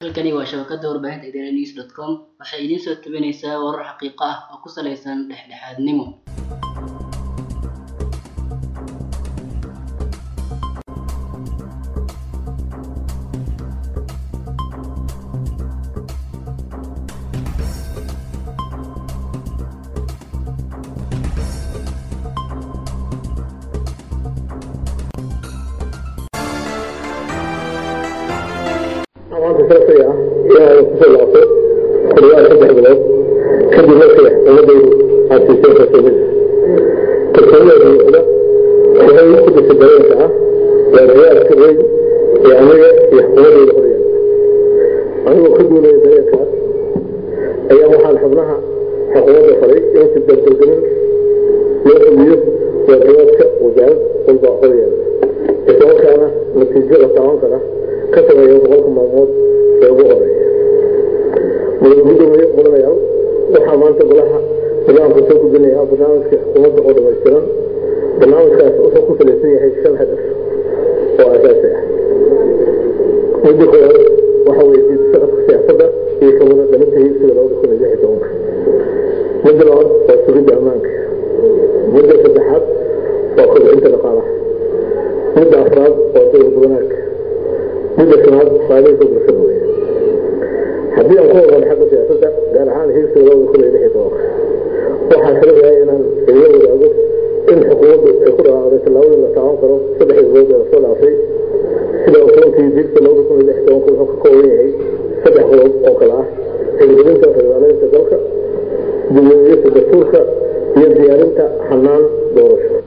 halkani waa shabakada warbaahinta idaaha news dot com waxay idiin soo tabinaysaa warar xaqiiqo ah oo ku saleysan dhexdhexaadnimo maanta saasay ah ilaahay kusoo laabto xiliyaha saddex bilood kadib markay ummadaydu aad siiseen kalsoonida kalsoonida buuxda waxay ku disay dareenka ah waa riyaalka weyn ee aniga iyo xukuumadayda horyaala anigoo ka duulaya dareenkaas ayaa waxaan xubnaha xukuumadda faray in si dardargelin loo fuliyo waajibaadka wasaarad walba horyaala islamarkaana natiijo la taaban kara ka sameeya boqolka maalmood ee ugu horeeya mudane mudanayaal waxaa maanta golaha nidaamka soo gudbinayaa barnaamijka xukuumadda oo dhammaystiran barnaamijkaas wuxuu ku salaysan yahay shan hadaf oo asaasi ah midda koowaad waxa weye diid socodka siyaasadda iyo kamida dhalinta hiigsiga labada kun iyo lix iyo tobanka midda labaad waa sugidda ammaanka midda saddexaad waa kobcinta dhaqaalaha midda afraad waa dowlad wanaagka midda shanaad saaliinka bulshada wey haddii aan ku hormaro xagga siyaasadda gaar ahaan hiigsiga labada kun iyo lix iyo tobanka waxaa kala yahay inaan idila wadaago in xukuumaddu ay ku dhawaaqday tallaabadii la taaban karo saddex bilood ee lasoo dhaafay sida ogsoontii hiigsiga labada kun iyo lix iyo tobanka wuxuu ka kooban yahay saddex qodob oo kale ah hirgelinta federaaleynta dalka dibweyniyasta dastuurka iyo diyaarinta xanaan doorasho